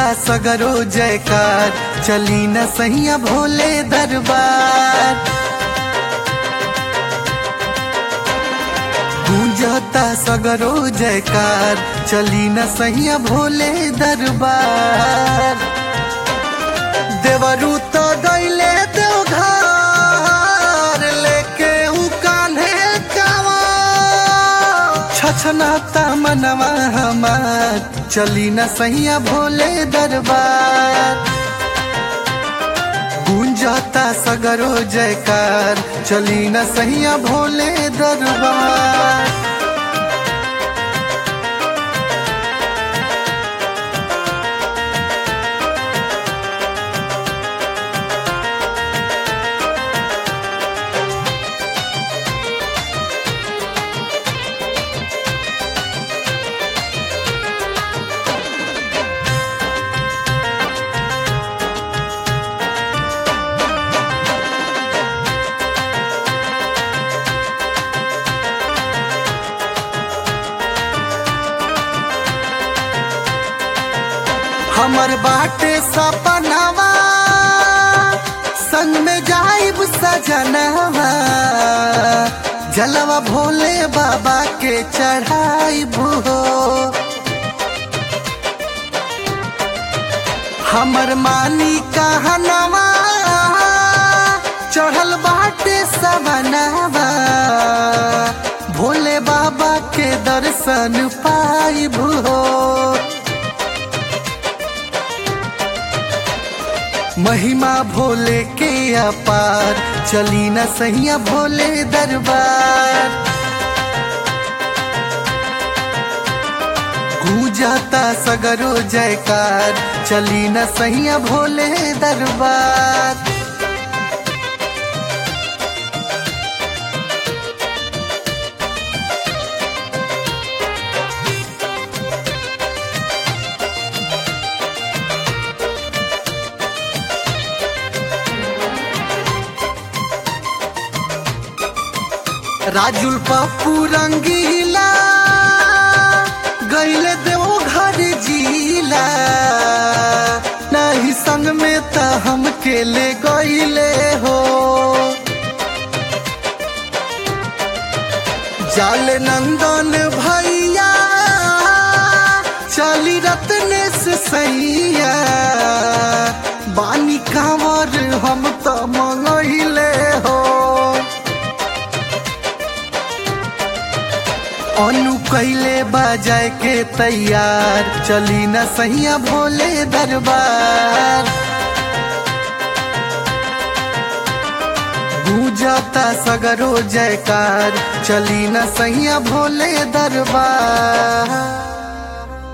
सगरो जयकार चली न सैया भोले दरबार गूंजता सगरो जयकार चली न सैया भोले दरबार देवरू तो गईले देवघर लेके उ कान्हे कावा छछनाता मनवा हमार चली न सैया भोले दरबार गूंजता सगरो जयकार चली न सैया भोले दरबार हमर बाटे सपनावा संग में जाइब सजनवा जलवा भोले बाबा के चढ़ाइब हो हमर मानी कहनवा चढ़ल बाटे सवनवा भोले बाबा के दर्शन पाइब हो महिमा भोले के अपार चली न सैया भोले दरबार गूंजाता सगरो जयकार चली न सैया भोले दरबार राजुल पप्पू रंगीला गईले देव घर जीला नहीं संग में त हम के ले गईले हो जाल नंदन भैया चली रत्ने से सैया बानी कांवर हम तो मंगइले हो अनु कैले बजाए के तैयार चली न सैया भोले दरबार गूंजाता सगरो जयकार चली न सैया भोले दरबार